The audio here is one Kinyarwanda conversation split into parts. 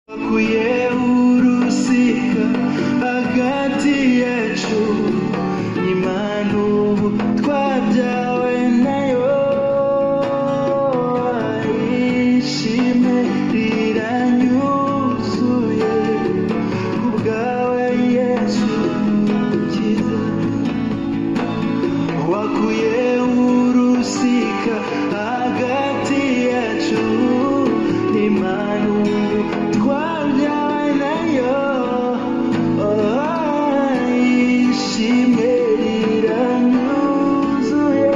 Bakwiye urusika hagati yacu Imana ubu twabyawe nayo Ishime riranyuzuye Kubwawe Yesu mukiza wakuye urusika hagati yacu n'imanu twabyawe nayo ishime riranyuzuye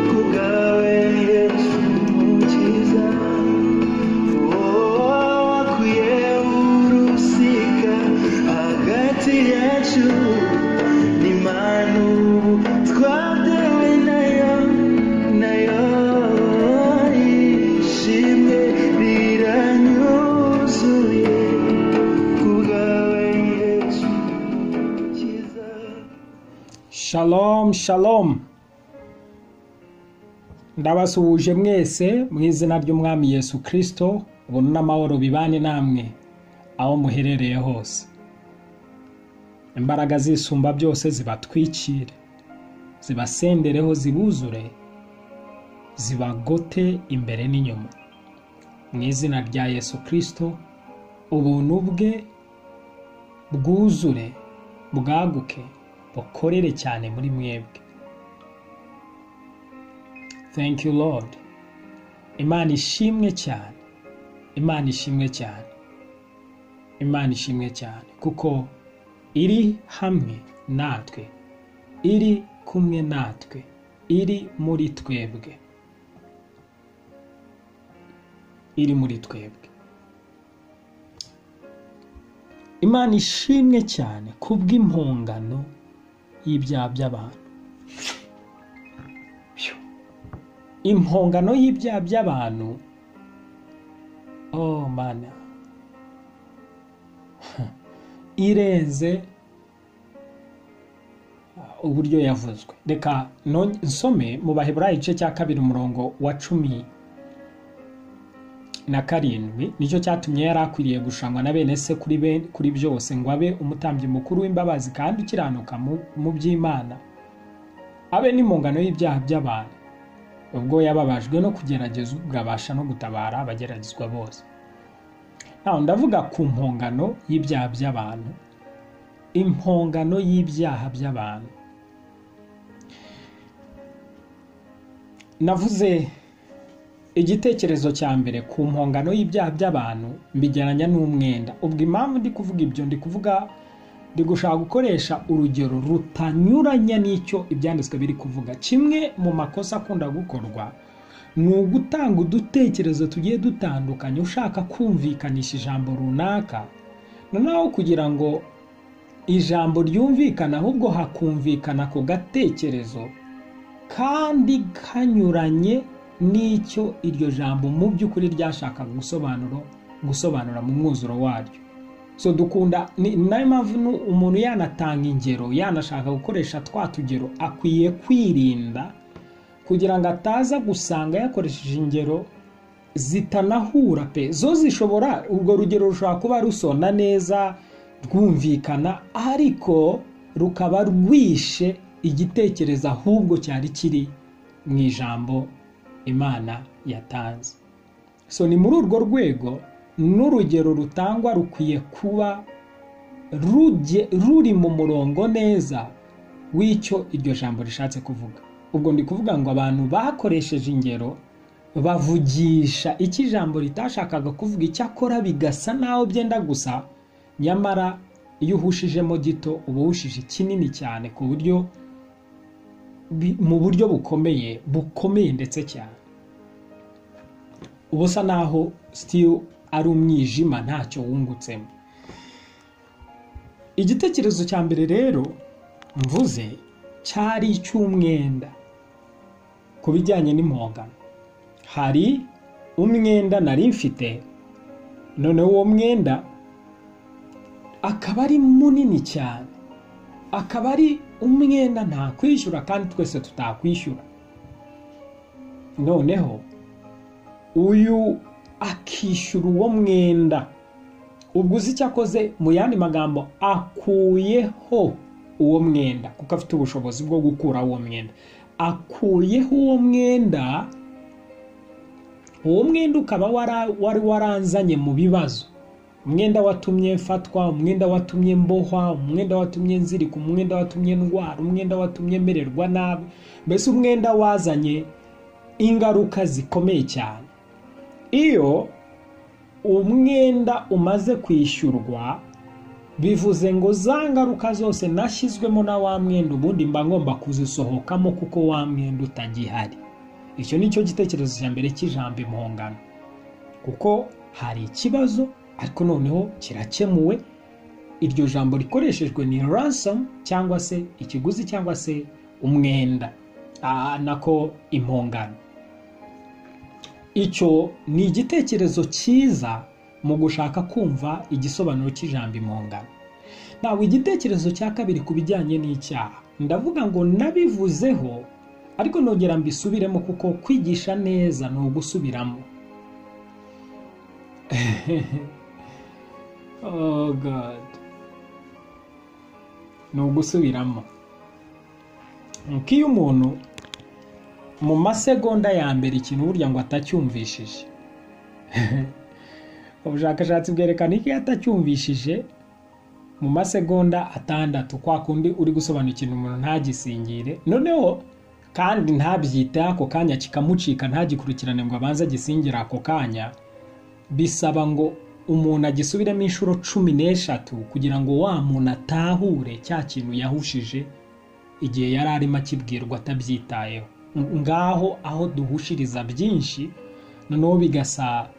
kubwawe yesu mukiza wakuye urusika hagati yacu n'imanu twatewe nayo nayo ishimwe riranyuzuye kubwawe yesu mukiza Shalom, shalom. Ndabasuhuje mwese mu izina ry'Umwami Yesu Kristo, ubuntu n'amahoro bibane namwe aho muherereye hose. Imbaraga zisumba byose zibatwikire, zibasendereho zibuzure, zibagote imbere n'inyuma. Mu izina rya Yesu Kristo, ubuntu bwe bwuzure, bwaguke, bukorere cyane muri mwebwe. Thank you Lord. Imana ishimwe cyane. Imana ishimwe cyane. Imana ishimwe cyane kuko iri hamwe natwe. Iri kumwe natwe. Iri muri twebwe. Iri muri twebwe. Imana ishimwe cyane kubw'impongano y'ibyaha by'abantu. impongano y'ibyaha by'abantu oh mana irenze uburyo yavuzwe reka nonye- nsome mu baheburayo igice cya kabiri umurongo wa cumi na karindwi nicyo cyatumye yari akwiriye gushangwa na bene se kuri ben- kuri byose ngo abe umutambyi mukuru w'imbabazi kandi ukiranuka mu- mu by'imana abe n'impongano y'ibyaha by'abantu ubwo yababajwe no kugeragezwa abasha no gutabara abageragezwa bose nawe ndavuga ku mpongano y'ibyaha by'abantu impongano y'ibyaha by'abantu navuze igitekerezo cya mbere ku mpongano y'ibyaha by'abantu mbigeranya n'umwenda ubwo impamvu ndi kuvuga ibyo ndi kuvuga ndi gushaka gukoresha urugero rutanyuranye n'icyo ibyanditswe biri kuvuga kimwe mu makosa akunda gukorwa ni ugutanga udutekerezo tugiye dutandukanye ushaka kumvikanisha ijambo runaka noneho kugira ngo ijambo ryumvikane ahubwo hakumvikana ku gatekerezo kandi kanyuranye n'icyo iryo jambo mu by'ukuri ryashakaga gusobanura gusobanura mu mwuzuro waryo so dukunda ni ni nayo mpamvu nu- umuntu yanatanga ingero yanashaka gukoresha twa tugero akwiye kwirinda kugira ngo ataza gusanga yakoresheje ingero zitanahura pe zo zishobora urwo rugero rushobora kuba rusona neza rwumvikana ariko rukaba rwishe igitekerezo ahubwo cyari kiri mu ijambo imana yatanze so ni muri urwo rwego n'urugero rutangwa rukwiye kuba rujye- ruri mu murongo neza w'icyo iryo jambo rishatse kuvuga ubwo ndi kuvuga ngo abantu bakoresheje ingero bavugisha icyo ijambo ritashakaga kuvuga icyakora bigasa naho byenda gusa nyamara iyo uhushijemo gito uba uhushije kinini cyane ku buryo bi- mu buryo bukomeye bukomeye ndetse cyane uba usa naho sitiyu ari umwijima ntacyo wungutsemo igitekerezo cya mbere rero mvuze cyari icy'umwenda ku bijyanye n'impongano hari umwenda nari mfite noneho uwo mwenda akaba ari munini cyane akaba ari umwenda ntakwishyura kandi twese tutakwishyura noneho uyu akishyura uwo mwenda ubwo uzi icyo akoze mu yandi magambo akuyeho uwo mwenda kuko afite ubushobozi bwo gukuraho uwo mwenda akuyeho uwo mwenda uwo mwenda ukaba wara- wari waranzanye mu bibazo umwenda watumye mfatwa umwenda watumye mbohwa umwenda watumye nzirika umwenda watumye ndwara umwenda watumye mererwa nabi mbese umwenda wazanye ingaruka zikomeye cyane iyo umwenda umaze kwishyurwa bivuze ngo za ngaruka zose nashyizwemo na wa mwenda ubundi mba ngomba kuzisohokamo kuko wa mwenda utagihari icyo ni cyo gitekerezo cya mbere cy'ijambo impongano kuko hari ikibazo ariko noneho kirakemuwe iryo jambo rikoreshejwe ni ransom cyangwa se ikiguzi cyangwa se umwenda Ah, nako impongano icyo ni igitekerezo cyiza mu gushaka kumva igisobanuro cy'ijambo impongano ntabwo igitekerezo cya kabiri ku bijyanye n'icyaha ndavuga ngo nabivuzeho ariko nongera mbisubiremo kuko kwigisha neza ni ugusubiramo oh God. ni ugusubiramo nuko iyo umuntu mu masegonda ya mbere ikintu burya ngo atacyumvishije ubushakashatsi bwerekana ko iyo atacyumvishije mu masegonda atandatu kwa kundi uri gusobanura ikintu umuntu ntagisingire noneho kandi ntabyite ako kanya kikamucika ntagikurikirane ngo abanze agisingire ako kanya bisaba ngo umuntu agisubiremo inshuro cumi n'eshatu kugira ngo wa muntu atahure cya kintu yahushije igihe yari arimo akibwirwa atabyitayeho ngaho aho duhushiriza byinshi noneho bigasa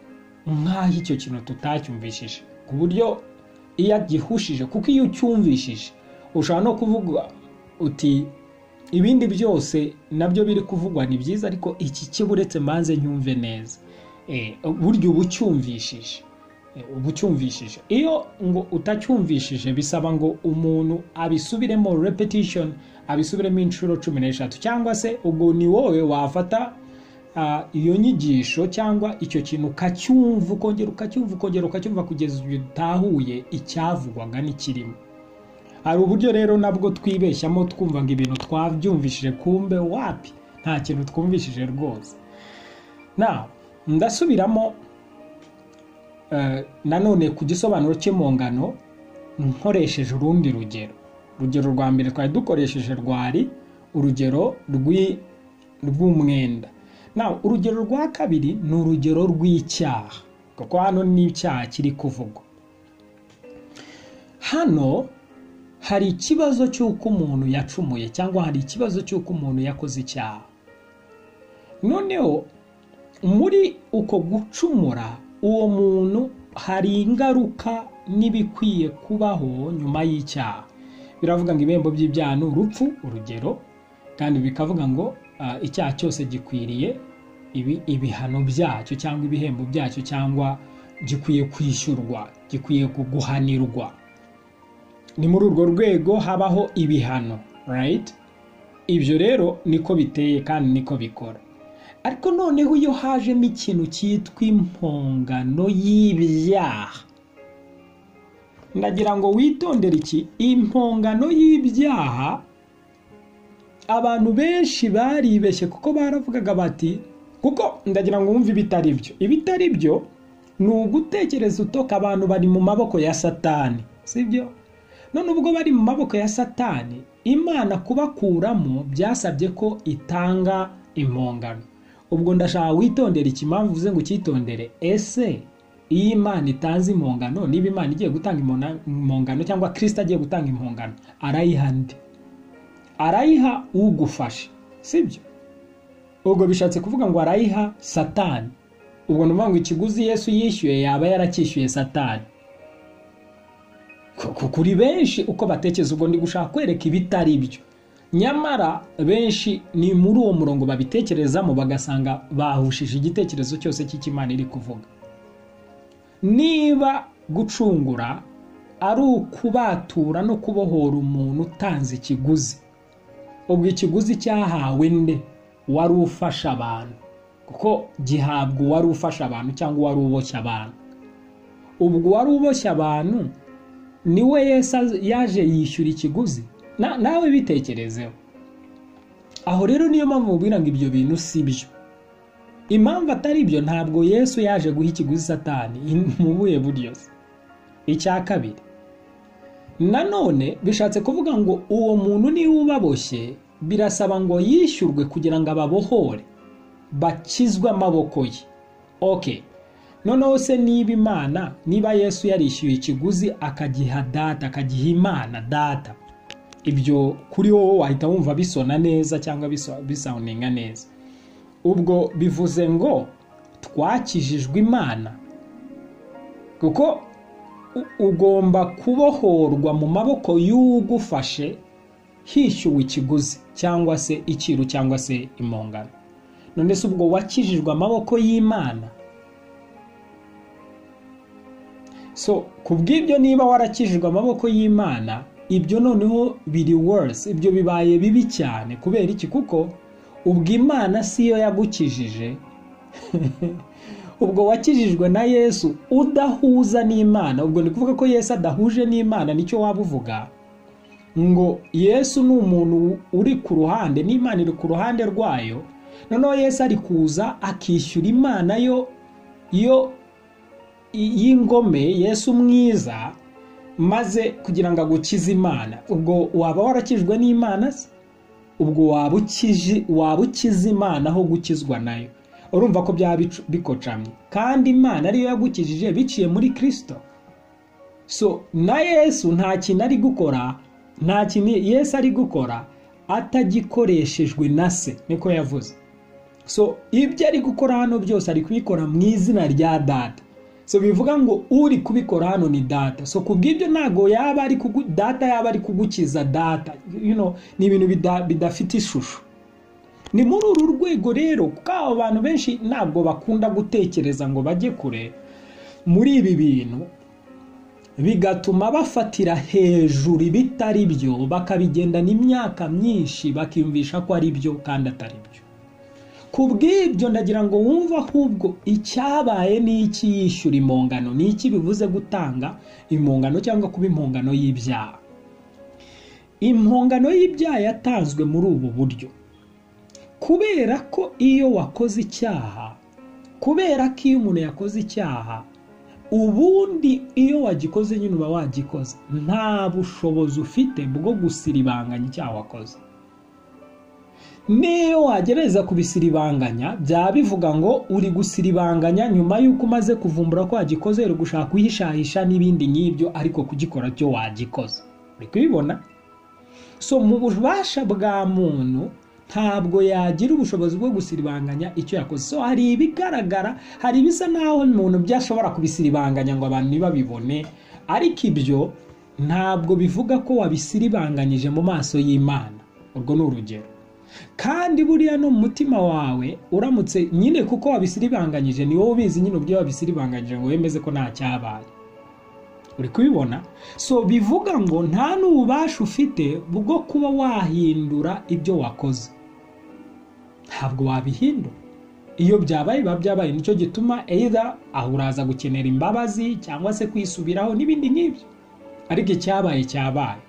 nk'aho icyo kintu tutacyumvishije ku buryo iyo agihushije kuko iyo ucyumvishije ushobora no kuvuga uti ibindi byose nabyo biri kuvugwa ni byiza ariko iki kiburetse mbanze nyumve neza Eh, burya uba ucyumvishije Eh, uba ucyumvishije iyo ngo utacyumvishije bisaba ngo umuntu abisubiremo repetition abisubiremo inshuro cumi n'eshatu cyangwa se ubwo ni wowe wafata ah, iyo nyigisho cyangwa icyo kintu ukacyumva ukongera ukacyumva ukongera ukacyumva kugeza igihe utahuye icyavugwaga n'ikirimo hari uburyo rero nabwo twibeshyamo twumva ngo ibintu twabyumvishije kumbe wapi nta kintu twumvishije rwose na ndasubiramo eh, nanone ku gisobanuro cy'impongano nkoresheje urundi rugero urugero rwa mbere twari dukoresheje rwari urugero rw'i- rw'umwenda na urugero rwa kabiri ni urugero rw'icyaha kuko hano ni icyaha kiri kuvugwa hano hari ikibazo cy'uko umuntu yacumuye cyangwa hari ikibazo cy'uko umuntu yakoze icyaha noneho muri uko gucumura uwo muntu hari ingaruka n'ibikwiye kubaho nyuma y'icyaha biravuga ngo ibihembo by'ibyaha ni urupfu urugero kandi bikavuga ngo ah, icyaha cyose gikwiriye ibi- ibihano byacyo cyangwa ibihembo byacyo cyangwa gikwiye kwishyurwa gikwiye guhanirwa ni muri urwo rwego habaho ibihano right ibyo rero niko biteye kandi niko bikora ariko noneho iyo hajemo ikintu cyitwa impongano y'ibyaha ndagira ngo witondere iki impongano y'ibyaha abantu benshi baribeshye kuko baravugaga bati kuko ndagira ngo wumve ibitari byo ibitari byo ni ugutekereza utoka abantu bari mu maboko ya satani sibyo none ubwo bari mu maboko ya satani imana kubakuramo byasabye ko itanga impongano ubwo ndashaka witondera iki mpamvu uvuze ngo ucyitondere ese iyo imana itanze impongano niba imana igiye gutanga impona- impongano cyangwa kirisita agiye gutanga impongano arayiha nde arayiha ugufashe sibyo ubwo bishatse kuvuga ngo arayiha satani ubwo ni ukuvuga ngo ikiguzi yesu yishyuye yaba yaracyishyuye satani Ku- ku- kuri benshi uko batekereza ubwo ndi gushaka kwereka ibitari byo nyamara benshi ni muri uwo murongo babitekerezamo bagasanga bahushije igitekerezo cyose cy'ikimana iri kuvuga niba gucungura ari ukubatura no kubohora umuntu utanze ikiguzi ubwo ikiguzi cyahawe nde wari ufasha abantu kuko gihabwa uwari ufasha abantu cyangwa uwari uboshye abantu ubwo wari uboshye abantu niwe Yesu az- yaje yishyura ikiguzi Na- nawe bitekerezeho aho rero niyo mpamvu mubwira ngo ibyo bintu si byo impamvu atari byo ntabwo yesu yaje guha ikiguzi satani mu buhe buryo se icya kabiri nanone bishatse kuvuga ngo uwo muntu niba ubaboshye birasaba ngo yishyurwe kugira ngo ababohore bakizwe amaboko ye ok noneho se niba imana niba yesu yarishyuye ikiguzi akagiha data akagiha imana data ibyo kuri wowe wahita wumva bisona neza cyangwa biso- bisawuninga neza ubwo bivuze ngo twakijijwe imana kuko u- ugomba kubohorwa mu maboko y'ugufashe hishyuwe ikiguzi cyangwa se iciro cyangwa se impongano none se ubwo wakijijwe amaboko y'imana so ku bw'ibyo niba warakijijwe amaboko y'imana ibyo noneho biri worse ibyo bibaye bibi cyane kubera iki kuko ubwo imana si yo yagukijije ubwo wakijijwe na yesu udahuza n'imana ubwo ni ukuvuga ko yesu adahuje n'imana nicyo waba uvuga ngo yesu ni umuntu uri ku ruhande n'imana iri ku ruhande rwayo noneho yesu ari kuza akishyura imana yo yo y'ingome yesu mwiza maze kugira ngo agukize imana ubwo waba warakijwe n'imana se ubwo waba ukije waba ukize imana aho gukizwa nayo urumva ko byaba bicu- bikocamye kandi imana ariyo yagukijije biciye muri kirisito so na yesu nta kintu ari gukora nta kintu yesu ari gukora atagikoreshejwe na se niko yavuze so ibyo ari gukora hano byose ari kubikora mu izina rya data so bivuga ngo uri kubikora hano ni data so ku bw'ibyo ntabwo yaba ari kugu, data yaba ari kugukiza data you know, ni ibintu bida- bidafite ishusho ni muri uru rwego rero kuko abo bantu benshi ntabwo bakunda gutekereza ngo bajye kure muri ibi bintu bigatuma bafatira hejuru ibitari byo bakabigendana imyaka myinshi bakiyumvisha ko ari byo kandi atari byo ku bw'ibyo ndagira ngo wumve ahubwo icyabaye ni iki yishyura impongano ni iki bivuze gutanga impongano cyangwa kuba impongano y'ibyaha impongano y'ibyaha yatanzwe muri ubu buryo kubera ko iyo wakoze icyaha kubera ko iyo umuntu yakoze icyaha ubundi iyo wagikoze nyine uba wagikoze nta bushobozi ufite bwo gusiribanganya icyaha wakoze niyo wagerageza kubisiribanganya byaba bivuga ngo uri gusiribanganya nyuma y'uko umaze kuvumbura ko wagikoze uri gushaka kuhishahisha n'ibindi nk'ibyo ariko kugikora cyo wagikoze uri kubibona so mu bubasha bwa muntu ntabwo yagira ubushobozi bwo gusiribanganya icyo yakoze so hari ibigaragara hari ibisa n'aho umuntu byashobora kubisiribanganya ngo abantu ntibabibone ariko ibyo ntabwo bivuga ko wabisiribanganyije mu maso y'imana urwo ni urugero kandi buriya no mu mutima wawe uramutse nyine kuko wabisiribanganyije ni wowe ubizi nyine ubwo iyo wabisiribanganyije ngo wemeze ko nta cyabaye uri kubibona so bivuga ngo nta n'ububasha ufite bwo kuba wahindura ibyo wakoze ntabwo wabihindura iyo byabaye biba byabaye nicyo gituma either aho uraza gukenera imbabazi cyangwa se kwisubiraho n'ibindi nk'ibyo ariko icyabaye cyabaye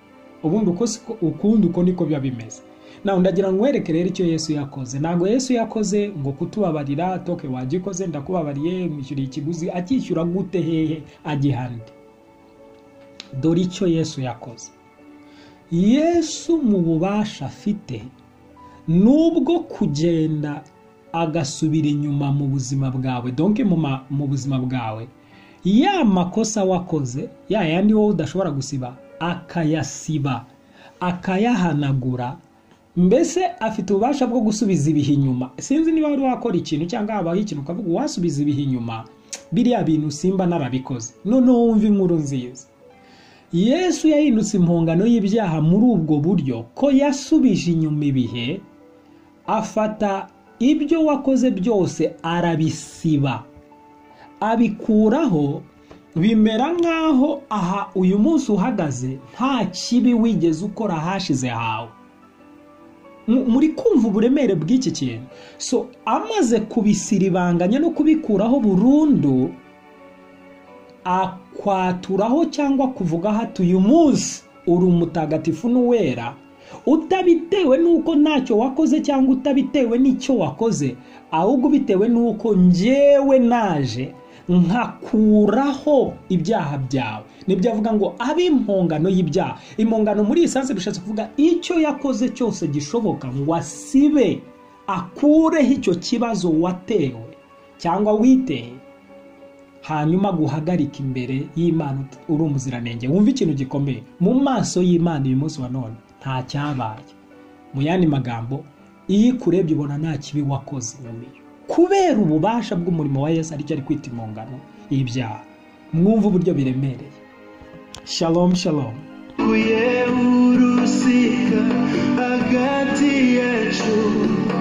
ubundi uko siko ukundi uko niko biba bimeze nawe ndagira ngo wereke rero icyo yesu yakoze ntabwo yesu yakoze ngo kutubabarira toke wagikoze ndakubabariye mwishyuriye ikiguzi akishyura gute hehe agihande dore icyo yesu yakoze yesu mu bubasha afite nubwo kugenda agasubira inyuma mu buzima bwawe donke mu ma- mu buzima bwawe ya makosa wakoze ya yandi wowe udashobora gusiba akayasiba akayahanagura mbese afite ububasha bwo gusubiza ibihe inyuma sinzi niba wari wakora ikintu cyangwa habaho ikintu ukavuga wasubiza ibihe inyuma biriya bintu simba narabikoze noneho wumva inkuru nziza yesu yahindutse impongano y'ibyaha muri ubwo buryo ko yasubije inyuma ibihe afata ibyo wakoze byose arabisiba abikuraho bimera nk'aho aha uyu munsi uhagaze nta kibi wigeze ukora hashize hawe Mu- muri kumva uburemere bw'iki kintu so amaze kubisiribanganya no kubikuraho burundu akwaturaho cyangwa kuvuga hati uyu munsi uri umutagatifu n'uwera utabitewe n'uko ntacyo wakoze cyangwa utabitewe n'icyo wakoze ahubwo bitewe n'uko ngewe naje nkakuraho ibyaha byawe nibyo avuga ngo abe impongano y'ibyaha impongano muri iyi sansi bishatse kuvuga icyo yakoze cyose gishoboka ngo asibe akureho icyo kibazo watewe cyangwa witeye hanyuma guhagarika imbere y'imana uri umuziranenge wumva ikintu gikomeye mu maso y'imana uyu munsi wa none nta cyabaye mu yandi magambo iyo ikurebye ubona nta kibi wakoze inyuma iyo kubera ububasha bw'umurimo wa yesu aricyo ari kwita impongano y'ibyaha mwumva uburyo biremereye shalom shalom Kuye urusika hagati yacu